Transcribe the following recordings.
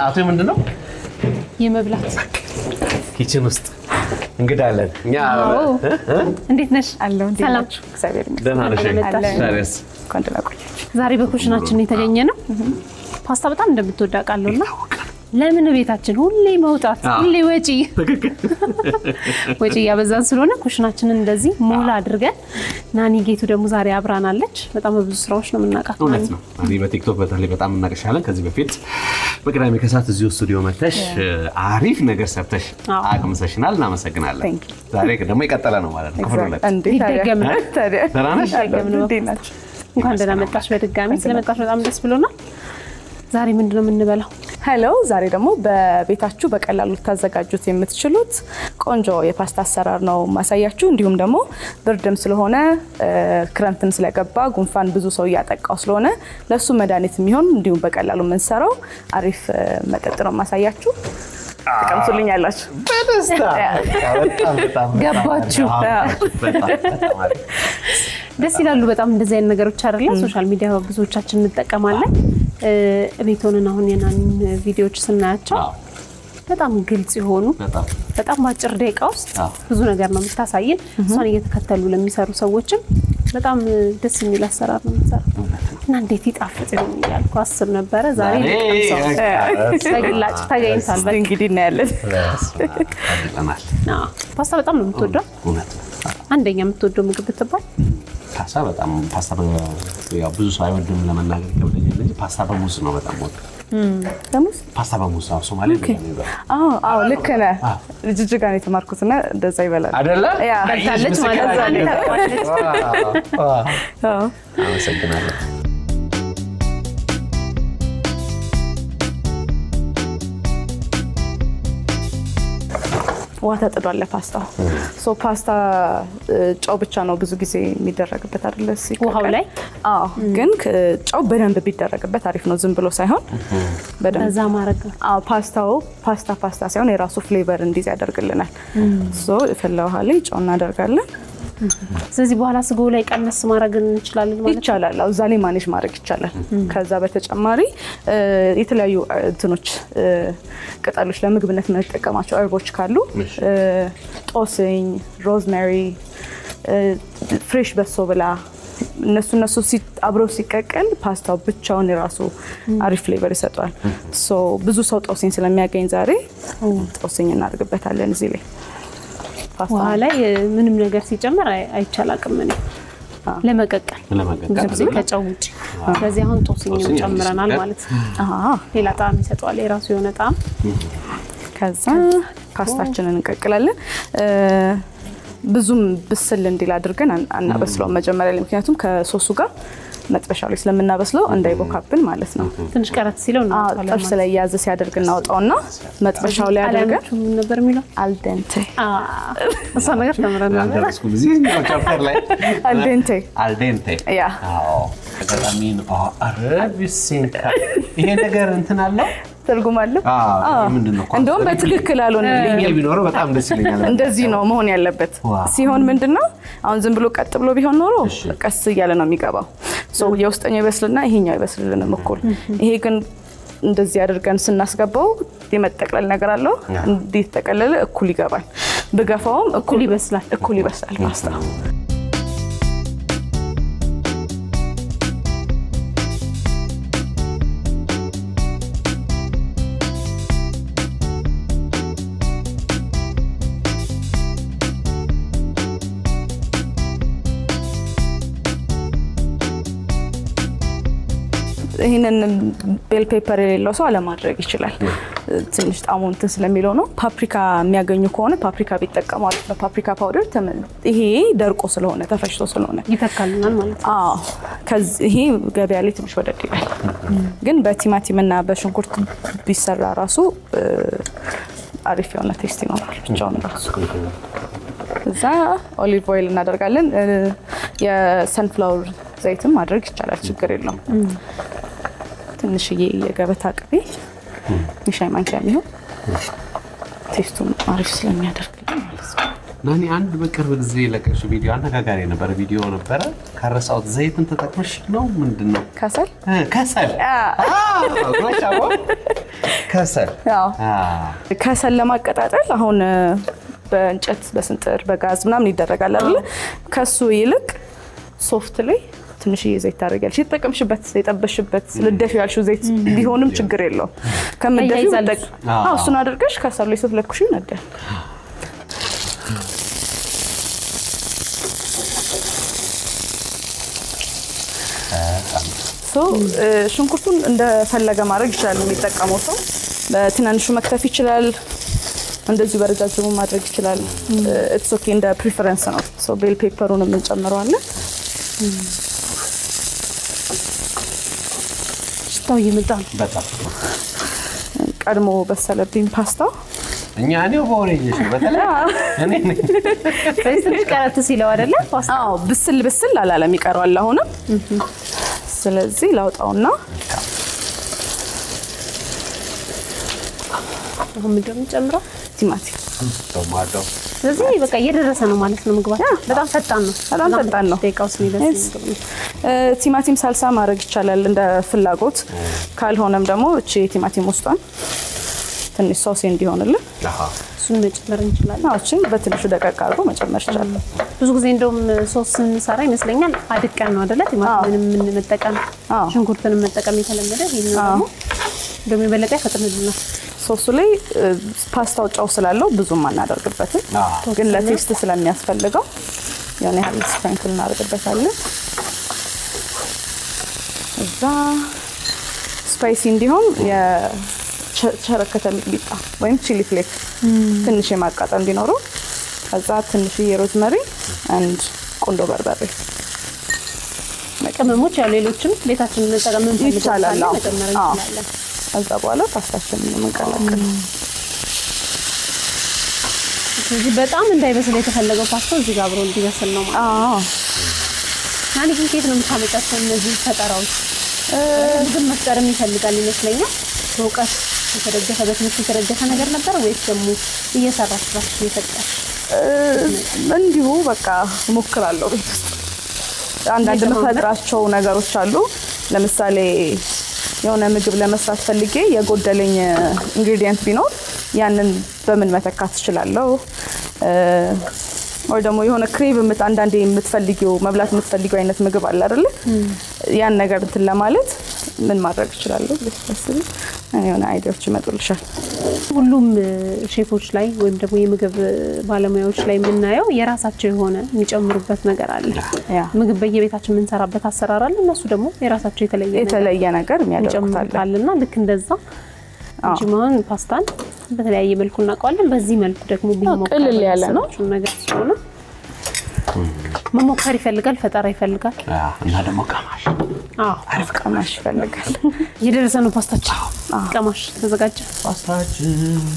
ሰዓቱ ምንድን ነው? የመብላት ኪችን ውስጥ እንግዳ አለን እኛ። አዎ። እ? እ? እንዴት ነሽ? አለው እንዴት ሰላም። ናችሁ? እግዚአብሔር ይመስገን። ደህና ነሽ? እንኳን ደህና መጣሽ። ዛሬስ? እንኳን ደህና ቆያችሁ። ዛሬ በኩሽናችን የተገኘ ነው። ፓስታ በጣም እንደምትወድ አውቃለሁ እና ለምን ቤታችን ሁሌ መውጣት አዎ። ሁሌ ወጪ ትክክል። ወጪ እያበዛን ስለሆነ ኩሽናችንን እንደዚህ ሞላ አድርገን ናኒ ጌቱ ደግሞ ዛሬ አብራናለች። በጣም በብዙ ስራዎች ነው የምናውቃት። እውነት ነው። እኔ በቲክቶክ በተለይ በጣም እናቀሻለን። ከዚህ በፊት በቅዳሜ ከሰዓት እዚሁ ስቱዲዮ መተሽ አሪፍ ነገር ሰርተሽ አዎ። አቅምሰሽናል። እናመሰግናለን። Thank you. ዛሬ ደግሞ የቀጠለ ነው ማለት ነው። ክፍል ሁለት እንዴ ታዲያ ይደገም ነው። ታዲያ ደህና ነሽ? አለሁ። ይደገም ነው። እንዴት ናችሁ? እንኳን ደህና መጣሽ። በድጋሚ ስለመጣሽ በጣም ደስ ብሎናል። ዛሬ ምንድን ነው የምንበላው? ሄሎ ዛሬ ደግሞ በቤታችሁ በቀላሉ ልታዘጋጁት የምትችሉት ቆንጆ የፓስታ አሰራር ነው ማሳያችሁ። እንዲሁም ደግሞ ብርድም ስለሆነ እ፣ ክረምትም ስለገባ ጉንፋን ብዙ ሰው እያጠቃው ስለሆነ ለእሱ መድኃኒት የሚሆን እንዲሁም በቀላሉ የምንሰራው አሪፍ እ፣ መጠጥ ነው ማሳያችሁ። ትቀምሱልኝ ያላችሁ በደስታ በጣም በጣም ገባችሁ? በጣም በጣም አሪፍ። ደስ ይላሉ በጣም እንደዚህ አይነት ነገሮች አይደለ? ሶሻል ሚዲያ ብዙዎቻችን እንጠቀማለን። እ፣ ቤት ሆነን አሁን የናኒን ቪዲዮዎች ስናያቸው አዎ፣ በጣም ግልጽ የሆኑ በጣም በጣም በአጭር ደቂቃ ውስጥ አዎ። ብዙ ነገር ነው የምታሳይን። እሷን እየተከተሉ ለሚሰሩ ሰዎችም በጣም እ፣ ደስ የሚል አሰራር ነው የምትሰራው እና እንዴት ይጣፍጥ ይሆን እያልኩ አስብ ነበረ። ዛሬ ዛሬ ልቀምሰው። በግላጭ ተገኝቷል። እስቲ እንግዲህ እናያለን። በስመ አብ፣ አድርገናል። አዎ። ፓስታ በጣም ነው የምትወደው። እውነት ነው። አንደኛ የምትወደው ምግብ ብትባል ፓስታ በጣም ፓስታ በ- ያው ብዙ ሰው አይወድም ለመናገር ይከብደኛል እንጂ ፓስታ በሙዝ ነው በጣም ወድ ደሞዝ ፓስታ በሙዝ ነው ሶማሌ ነው አዎ አዎ ልክ ነህ። ጅጅጋ ነው የተማርኩትና እንደዛ ይበላል። አይደለ? ያ በልታለች ማለት ነው። ከዛ ነው። ታውቃለች። አዎ አመሰግናለሁ። ውሃ ተጥዷል ለፓስታው። ሶ ፓስታ እ፣ ጨው ብቻ ነው ብዙ ጊዜ የሚደረግበት አይደለ? ሲቀቀል። ውሃው ላይ? አዎ፣ ግን ክ- ጨው በደንብ ቢደረግበት አሪፍ ነው። ዝም ብሎ ሳይሆን በደንብ በዛ ማድረግ ነው። አዎ፣ ፓስታው ፓስታ ፓስታ ሳይሆን የራሱ ፍሌቨር እንዲዝ ያደርግልናል። ሶ የፈላ ውሃ ላይ ጨው እናደርጋለን። ስለዚህ በኋላ ስጎ ላይ ቀነስ ማድረግ እንችላለን ማለት ነው። ይቻላል። አዎ፣ እዛ ላይ ማኔጅ ማድረግ ይቻላል። ከዛ በተጨማሪ እ፣ የተለያዩ እ፣ እንትኖች እ፣ ቅጠሎች ለምግብነት የምንጠቀማቸው እርቦች ካሉ እ፣ ጦስኝ፣ ሮዝሜሪ፣ እ፣ ፍሬሽ በሶ ብላ እነሱ እነሱ ሲ- አብረው ሲቀቀል ፓስታው ብቻውን የራሱ አሪፍ ፍሌቨር ይሰጠዋል። ሶ ብዙ ሰው ጦስኝ ስለሚያገኝ ዛሬ ጦስኝ እናደርግበታለን እዚህ ላይ ፓስታ ውሃ ላይ እ፣ ምንም ነገር ሲጨመር አይ- አይቻላቅም እኔ ለመቀቀል ለመቀቀል ብዙ ጊዜ ከጨው ውጭ። ስለዚህ አሁን ጦስኝም ጦስኝ ጨምረናል አዲስ ማለት ነው። አሃ። ሌላ ጣዕም ይሰጠዋል፣ የራሱ የሆነ ጣዕም። ከዛ ፓስታችንን እንቀቅላለን። እ፣ ብዙም ብስል እንዲል አድርገን አን- አናበስለውም መጀመሪያ ላይ ምክንያቱም ከሶሱ ጋር መጥበሻው ላይ ስለምናበስለው እንዳይቦካብን ማለት ነው። ትንሽ ቀረት ሲለው አዎ፣ እናወጣለን ጥብስ ማለት ነው። ላይ ያዝ ሲያደርግ እናወጣውና መጥበሻው ላይ አድርገን ጣሊያኖቹ ምን ነበር የሚለው? አልደንቴ አ፣ እሷ ነገር ተምረን ነበር። አልደረስኩም። እዚህኛው ቻፕተር ላይ አልዴንቴ አልዴንቴ ያ አዎ፣ አጋጣሚ ነው። አዎ፣ ኧረ ቢሴንካ ይሄ ነገር እንትን አለው። ትርጉም አለው። አዎ፣ አዎ። ምንድን ነው? እንደውም በትክክል አልሆነልኝም። ይሄ ቢኖረው በጣም ደስ ይለኛል። እንደዚህ ነው መሆን ያለበት። ዋው። ሲሆን ምንድን ነው አሁን ዝም ብሎ ቀጥ ብሎ ቢሆን ኖሮ ቀስ እያለ ነው የሚገባው። ሶ የውስጠኛው ይበስልና ይሄኛው ይበስልልንም እኩል። ይሄ ግን እንደዚህ አድርገን ስናስገባው የመጠቅለል ነገር አለው። እንዲህ ተጠቀለለ እኩል ይገባል። ብገፋውም እኩል ይበስላል። እኩል ይበስላል ፓስታ። ይህንን ቤል ፔፐር የሌለው ሰው አለማድረግ ይችላል። ትንሽ ጣሙ እንትን ስለሚለው ነው። ፓፕሪካ የሚያገኙ ከሆነ ፓፕሪካ ቢጠቀሙ አሪፍ ነው። ፓፕሪካ ፓውደር ተመ- ይሄ ደርቆ ስለሆነ ተፈጭቶ ስለሆነ ይተካልናል ማለት ነው። አዎ ከዚህ ይሄ ገበያ ላይ ትንሽ ወደድ ይላል፣ ግን በቲማቲም እና በሽንኩርት ቢሰራ ራሱ እ፣ አሪፍ የሆነ ቴስት ይኖራል ብቻውን ራሱ። እዛ ኦሊቭ ኦይል እናደርጋለን። እ፣ የሰንፍላወር ዘይትም ማድረግ ይቻላል፣ ችግር የለውም። ትንሽዬ የገበታ ቅቤ የሻይ ማንኪያ የሚሆን ቴስቱን አሪፍ ስለሚያደርግልን ማለት ነው። ናኒ አንድ በቅርብ ጊዜ የለቀቅሽው ቪዲዮ አነጋጋሪ የነበረ ቪዲዮ ነበረ። ካረሳሁት ዘይትን ተጠቅመሽ ነው ምንድን ነው? ከሰል እ፣ ከሰል አዎ፣ ጎሽ፣ አዎ። ከሰል ያው አዎ። ከሰል ለማቀጣጠል አሁን እ፣ በእንጨት በስንጥር በጋዝ ምናምን ይደረጋል አይደለ? ከሱ ይልቅ ሶፍት ላይ ትንሽዬ ዘይት ታደርጊያለሽ። የተጠቀምሽበት የጠበሽበት ልደፊ ያልሽው ዘይት ቢሆንም ችግር የለውም። ከምትደፊው ያያይዛል ጠቅ- አዎ፣ እሱን አድርገሽ ከሰሉ ላይ ስትለኩሽ ይነዳል። ሶ እ፣ ሽንኩርቱን እንደፈለገ ማድረግ ይችላል የሚጠቀመው ሰው። በትናንሹ መክተፍ ይችላል፣ እንደዚሁ በረጃጅሙ ማድረግ ይችላል። ኢትስ ኦኬ እንደ ፕሪፈረንስ ነው። ሶ ቤል ፔፐሩን የምንጨምረዋለን። ሽታው እየመጣ ነው። በጣም ቀድሞ በሰለብኝ ፓስታ እኛ እኔው በወሬኝሽ በተለይ እኔ ነኝ። በዚህ ትንሽ ቀረት ሲለው አይደለ ፓስታ አዎ ብስል ብስል አላለም ይቀረዋል አሁንም። ስለዚህ ላውጣውና አሁን ምንድን ነው የምንጨምረው? ቲማቲም ቶማቶ ስለዚህ በቃ እየደረሰ ነው ማለት ነው ምግባችን። በጣም ፈጣን ነው። በጣም ፈጣን ነው። ደቂቃ ውስጥ የሚደርስ Yes. ምግብ ነው። እ፣ ቲማቲም ሳልሳ ማድረግ ይቻላል እንደ ፍላጎት። ካልሆነም ደግሞ እቺ የቲማቲም ውስጧን ትንሽ ሶሴ እንዲሆንልን አሃ። እሱን መጨመር እንችላለን። አዎ፣ እቺን በትንሹ ደቀቅ አድርጎ መጨመር ይቻላል። ብዙ ጊዜ እንደውም ሶስ ስንሰራ ይመስለኛል አድቀን ነው አይደለ? ቲማቲምንም ምን መጠቀም አዎ። ሽንኩርትንም መጠቀም የተለመደ ይሄኛው ደግሞ እንደውም የበለጠ ያፈጥንልናል። ሶሱ ላይ እ፣ ፓስታው ጨው ስላለው ብዙም አናደርግበትም፣ አዎ። ግን ለቴስት ስለሚያስፈልገው የሆነ ያህል ስፕሪንክል እናደርግበታለን። እዛ ስፓይሲ እንዲሆን የቸረከተ ሚጥሚጣ ወይም ቺሊ ፍሌክ ትንሽ የማቃጠል እንዲኖረው፣ ከዛ ትንሽዬ ሮዝመሪ አንድ ቁንዶ በርበሬ ቅመሞች ያው ሌሎችም ቤታችን መጠቀም የምንፈልገው ይቻላል። ካለ አዎ። መጨመር አዎ። እንችላለን። ከዛ በኋላ ፓስታችንን የምንቀላቅል ስለዚህ በጣም እንዳይበስል የተፈለገው ፓስታ እዚህ ጋር አብሮ እንዲበስል ነው ማለት ነው። አዎ ናኒ ግን ከየት ነው የምታመጫቸው እነዚህ ፈጠራዎች? ምግብ መፍጠርም ይፈልጋል ይመስለኛል። በእውቀት የተደገፈ በትምህርት የተደገፈ ነገር ነበር ወይስ ደግሞ እየሰራሽ እራስሽ እየፈጠርሽ? እንዲሁ በቃ እሞክራለሁ ቤት ውስጥ አንዳንድ እየጨማመርክ? የምፈጥራቸው ነገሮች አሉ። ለምሳሌ የሆነ ምግብ ለመስራት ፈልጌ የጎደለኝ ኢንግሪዲየንት ቢኖር ያንን በምን መተካት እችላለሁ? ወይ ደግሞ የሆነ ክሬቭ የምት አንዳንዴ የምትፈልጊው መብላት የምትፈልጊው አይነት ምግብ አለ አይደለ? ያን ነገር እንትን ለማለት ምን ማድረግ እችላለሁ ብለሽ ታስቢ የሆነ አይዲያዎች ይመጡልሻል። ሁሉም እ፣ ሼፎች ላይ ወይም ደግሞ የምግብ ባለሙያዎች ላይ የምናየው የራሳቸው የሆነ የሚጨምሩበት ነገር አለ። ያ ምግብ በየቤታችን የምንሰራበት አሰራር አለ። እነሱ ደግሞ የራሳቸው የተለየ ነገር የተለየ ነገር የሚያደርጉታል። ይጨምሩታልና ልክ እንደዛ እንጂ መሆን ፓስታን በተለያየ መልኩ እናውቀዋለን። በዚህ መልኩ ደግሞ ቢሞከር ቅልል ያለ ነው። የመሰላችሁን ነገር ስለሆነ መሞከር ይፈልጋል፣ ፈጠራ ይፈልጋል። አዎ። እና ደግሞ ቀማሽ አዎ አሪፍ ቀማሽ ይፈልጋል። እየደረሰ ነው ፓስታችን። ቀማሽ ተዘጋጀ። ፓስታችን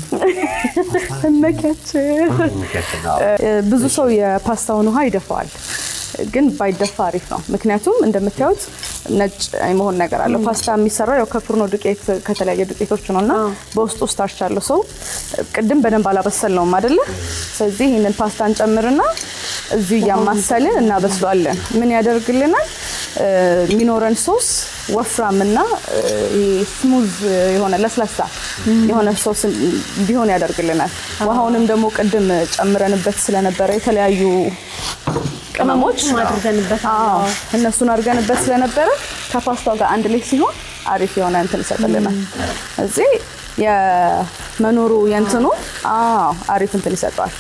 እነኪያችን አዎ። ብዙ ሰው የፓስታውን ውሃ ይደፋዋል፣ ግን ባይደፋ አሪፍ ነው። ምክንያቱም እንደምታዩት ነጭ የመሆን ነገር አለው። ፓስታ የሚሰራው ያው ከፍርኖ ዱቄት ከተለያየ ዱቄቶች ነው እና አዎ። በውስጡ ስታርች አለው። ሰው ቅድም በደንብ አላበሰልነውም አይደለ? ስለዚህ ይህንን ፓስታ እንጨምርና እዚሁ እያማሰልን እናበስለዋለን። ምን ያደርግልናል? እ፣ የሚኖረን ሶስ ወፍራምና እ፣ ይሄ ስሙዝ የሆነ ለስላሳ የሆነ ሶስ እንዲሆን ያደርግልናል። ውሃውንም ደግሞ ቅድም ጨምረንበት ስለነበረ የተለያዩ ቅመሞች አድርገንበት አዎ እነሱን አድርገንበት ስለነበረ ከፓስታው ጋር አንድ ላይ ሲሆን አሪፍ የሆነ እንትን ይሰጥልናል። እዚህ የመኖሩ የእንትኑ አዎ አሪፍ እንትን ይሰጠዋል።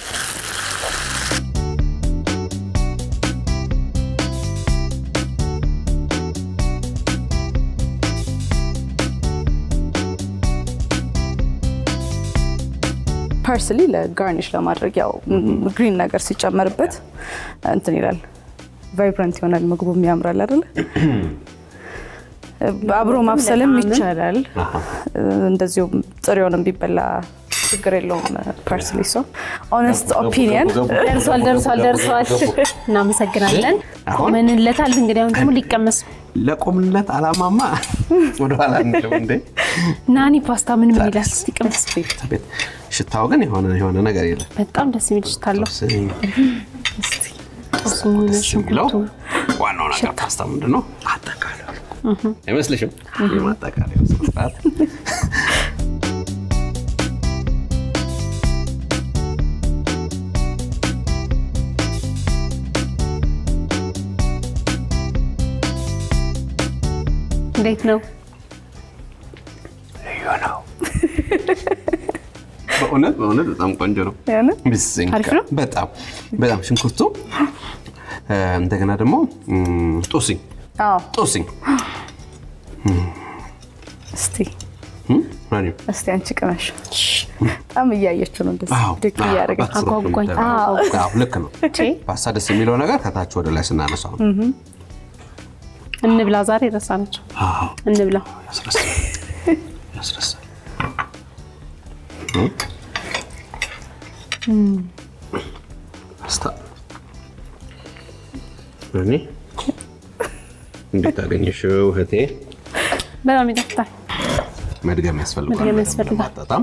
ፐርስሊ ለጋርኒሽ ለማድረግ ያው ግሪን ነገር ሲጨመርበት እንትን ይላል፣ ቫይብራንት ይሆናል፣ ምግቡም ያምራል አይደለ? አብሮ ማብሰልም ይቻላል። እንደዚሁ ጥሬውንም ቢበላ ችግር የለውም። ፐርስሊ ሶ ኦነስት ኦፒኒየን ደርሷል ደርሷል ደርሷል። እናመሰግናለን። አሁን? ቆመንለታል። እንግዲህ አሁን ደግሞ ሊቀመስ ለቆምንለት አላማማ ወደኋላ እንልም እንዴ ናኒ ፓስታ ምን ምን ይላል? እስቲ ቅመስ። ቤት ሽታው ግን የሆነ የሆነ ነገር የለም። በጣም ደስ የሚል ሽታ አለው። ጥብስኝ እስቲ ጦስኙን፣ ደስ የሚለው ሽንኩርቱ ዋናው ነገር ፓስታ ምንድን ነው? አጠቃለሉ አይመስልሽም? የማጠቃለያ ስነስርዓት እንዴት ነው? ልዩ ነው። በእውነት በእውነት በጣም ቆንጆ ነው። ያን ብስኝ አሪፍ ነው? በጣም በጣም ሽንኩርቱ እ፣ እንደገና ደግሞ እም፣ ጦስኝ አዎ ጦስኝ እስቲ እም፣ ማን ነው? እስቲ አንቺ ቅመሽ። በጣም እያየችው ነው እንደዚህ አዎ፣ ድቅ አዎ፣ እያደረገች በአትኩሮት ነው አጓጓኝ። የምታየው። አዎ፣ ልክ ነው። ቼ ፓስታ ደስ የሚለው ነገር ከታች ወደ ላይ ስናነሳው ነው። እንብላ። ዛሬ ረሳናቸው። አዎ፣ እንብላ። ያስረሳል ያስረሳል። ፓስታ እኔ እንዴት አገኘሽው እህቴ? በጣም ይጣፍጣል። መድገም ያስፈልጋል። መድገም ያስፈልጋል። ለማጣጣም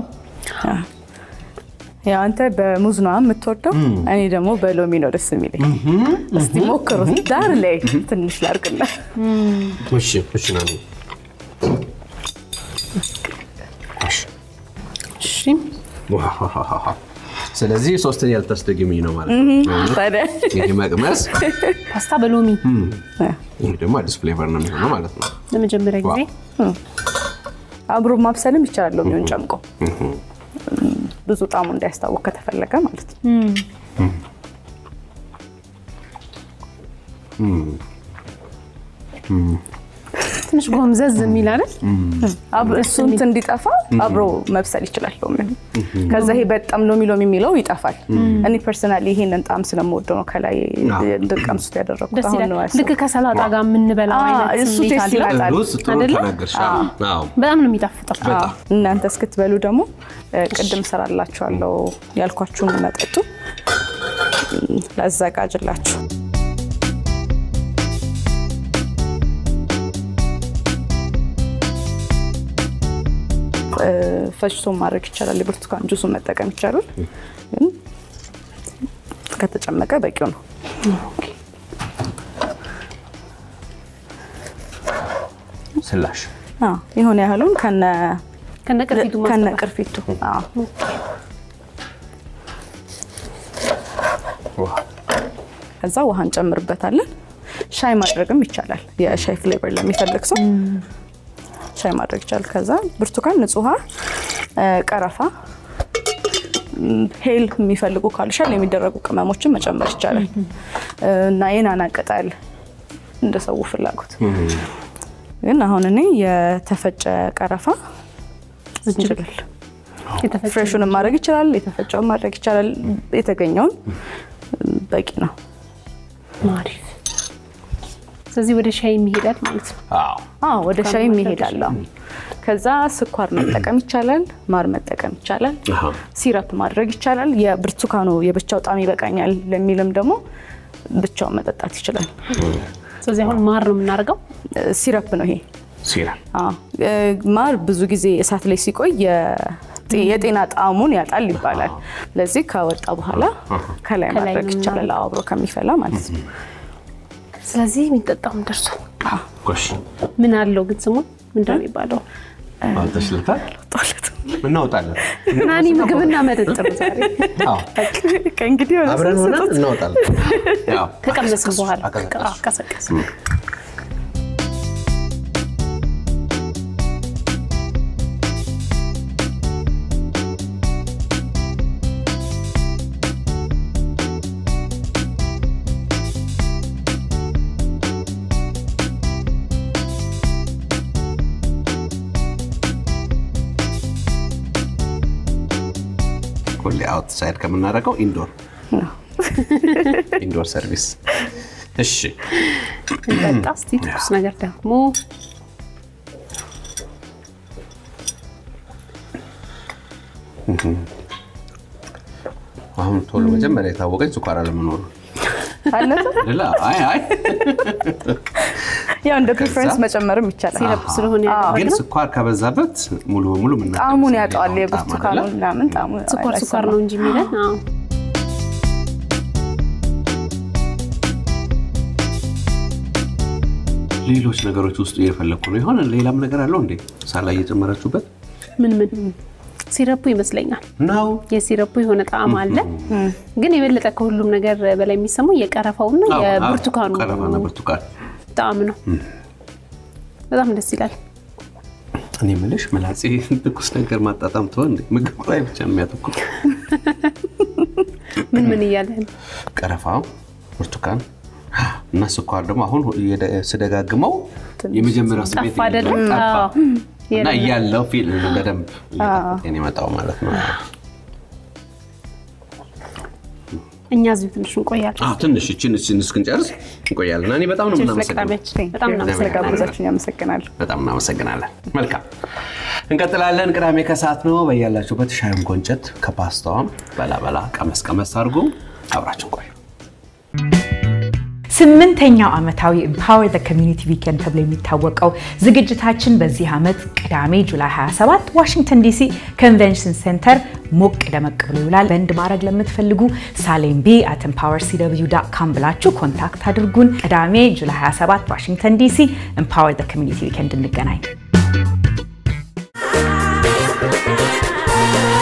ያው አንተ በሙዝ ነው የምትወደው፣ እኔ ደግሞ በሎሚ ነው ደስ የሚለኝ። እስቲ ሞክሩት። ዳር ላይ ትንሽ ላርግና እሺ፣ እሺ ናኒ። እሺ። እሺ ዋሃሃሃሃ። ስለዚህ ሶስተኛ ልታስደግሚኝ ነው ማለት ነው። ታዲያ ይህ መቅመስ ፓስታ በሎሚ ይህ ደግሞ አዲስ ፍሌቨር ነው የሚሆነው ማለት ነው። ለመጀመሪያ ጊዜ አብሮ ማብሰልም ይቻላል ሎሚውን ጨምቆ ብዙ ጣዕሙ እንዳያስታውቅ ከተፈለገ ማለት ነው። ትንሽ ጎምዘዝ የሚል አይደል? አብ- እሱ እንትን እንዲጠፋ አብሮ መብሰል ይችላል ሎሚው። ከዛ ይሄ በጣም ሎሚ ሎሚ የሚለው ይጠፋል። እኔ ፐርሰናሊ ይሄንን ጣዕም ስለምወደው ነው ከላይ እንድቀምሱት ያደረኩት። ደስ አሁን ይላል። ነው ልክ ከሰላጣ ጋር የምንበላው አዎ፣ አይነት እሱ ስሜት ቴስት አለው። ይመጣል። ሩዝ ጥሩ አይደለ? ተናገርሽ። አዎ። በጣም ነው የሚጣፍጠው። በጣም እናንተ እስክትበሉ ደግሞ እ፣ ቅድም ሰራላችኋለሁ ያልኳችሁን መጠጡ እ፣ ላዘጋጅላችሁ። እ፣ ፈጭቶ ማድረግ ይቻላል። የብርቱካን ጁሱን መጠቀም ይቻላል። ግን ከተጨመቀ በቂው ነው። ስላሽ አዎ፣ የሆነ ያህሉን ከነ ከነ ቅርፊቱ ከነ ማስገባት። ቅርፊቱ አዎ። ዋው። ከዛ ውሃ እንጨምርበታለን። ሻይ ማድረግም ይቻላል። የሻይ ፍሌቨር ለሚፈልግ ሰው ሻይ ማድረግ ይቻላል። ከዛ ብርቱካን፣ ንጹህ ውሃ፣ እ፣ ቀረፋ፣ ም፣ ሄል የሚፈልጉ ካሉ ሻል የሚደረጉ ቅመሞችን መጨመር ይቻላል እ፣ እና የናና ቅጠል እንደ ሰው ፍላጎት። ግን አሁን እኔ የተፈጨ ቀረፋ፣ ዝንጅብል የተፈጨ ፍሬሹንም ማድረግ ይችላል፣ የተፈጨውን ማድረግ ይቻላል። የተገኘውን በቂ ነው። አሪፍ። ስለዚህ ወደ ሻይ የሚሄዳል ማለት ነው። አዎ። አዎ ወደ ሻይም ይሄዳል። አዎ። ከዛ ስኳር መጠቀም ይቻላል፣ ማር መጠቀም ይቻላል፣ አሃ። ሲረፕ ማድረግ ይቻላል። የብርቱካኑ የብቻው ጣም ይበቃኛል ለሚልም ደግሞ ብቻውን መጠጣት ይችላል። ስለዚህ አሁን ማር ነው የምናደርገው። እ፣ ሲረፕ ነው ይሄ። ሲራ አዎ። እ፣ ማር ብዙ ጊዜ እሳት ላይ ሲቆይ የጤ- የጤና ጣዕሙን ያጣል ይባላል። ለዚህ ከወጣ በኋላ ከላይ ከላይ ማድረግ ነው ይቻላል፣ አዎ፣ አብሮ ከሚፈላ ማለት ነው። ስለዚህ የሚጠጣውን ደርሷል። ጎሽ ምን አለው ግን ስሙ ምንድን ነው የሚባለው? አልተሽልታል ጦለት እናወጣለን። ናኒ ምግብና መጠጥ ነው ዛሬ። አዎ። ከእንግዲህ የሆነ አብረን ሰው ሆነን ስጡት። እናወጣለን። ያው ከቀመስን በኋላ አቀዘቀዝኩ። አዎ፣ ቀሰቀስ ሁሌ አውትሳይድ ከምናደርገው ኢንዶር ኢንዶር ሰርቪስ። እሺ እንጠጣ እስቲ ትኩስ ነገር ደግሞ አሁን ቶሎ መጀመሪያ የታወቀኝ ስኳር አለመኖሩ አለፈ? አይደለ? አይ አይ ያው እንደ ከዛ- ፕሪፈረንስ መጨመርም ይቻላል። ሲረፕ ስለሆነ አዎ። ያደረግነው ግን ስኳር ከበዛበት ሙሉ በሙሉ ምን ጣዕሙን ያጠዋል። የብርቱካኑ ምናምን ጣዕሙ ስኳር ስኳር ነው እንጂ የሚለን አዎ። ሌሎች ነገሮች ውስጡ እየፈለግኩ ነው። የሆነ ሌላም ነገር አለው እንዴ ሳላ እየጨመራችሁበት ምን ምን ሲረፑ ይመስለኛል ነው? የሲረፑ የሆነ ጣዕም አለ። ግን የበለጠ ከሁሉም ነገር በላይ የሚሰማው የቀረፋውና አዎ፣ የብርቱካኑ አዎ፣ ቀረፋና ብርቱካን። ጣዕም ነው። በጣም ደስ ይላል። እኔ የምልሽ ምላጼ ትኩስ ነገር ማጣጣም ትሆን እንዴ? ምግብ ላይ ብቻ ነው የሚያተኩር። ምን ምን እያለን ቀረፋው፣ ብርቱካን እና ስኳር ደግሞ አሁን የደ- ስደጋግመው የመጀመሪያው ስሜት ጠፋ አይደለም? ጠፋ አዎ። እና የለም። እያለው ፊል በደንብ እየጣፈጠኝ የመጣው ማለት ነው። እኛ እዚሁ ትንሽ እንቆያለን። አዎ ትንሽ እችን እችን እስክንጨርስ እንቆያለን። እና እኔ በጣም ነው ችርስ የምናመሰግነው። ለቅዳሜያችን በጣም እናመሰግናለን። ስለጋበዛችሁኝ አመሰግናለሁ። በጣም እናመሰግናለን። መልካም እንቀጥላለን። ቅዳሜ ከሰዓት ነው። በያላችሁበት ሻዩን ጎንጨት ከፓስታዋም በላ በላ ቀመስ ቀመስ አድርጎ አብራችን ቆዩ። ስምንተኛው ዓመታዊ ኤምፓወር ዘ ኮሚዩኒቲ ዊኬንድ ተብሎ የሚታወቀው ዝግጅታችን በዚህ ዓመት ቅዳሜ ጁላይ 27 ዋሽንግተን ዲሲ ኮንቬንሽን ሴንተር ሞቅ ደመቅ ብሎ ይውላል። በንድ ማድረግ ለምትፈልጉ ሳሌም ቢ አት ኤምፓወር ሲደብዩ ዳት ካም ብላችሁ ኮንታክት አድርጉን። ቅዳሜ ጁላይ 27 ዋሽንግተን ዲሲ ኤምፓወር ዘ ኮሚዩኒቲ ዊኬንድ እንገናኝ።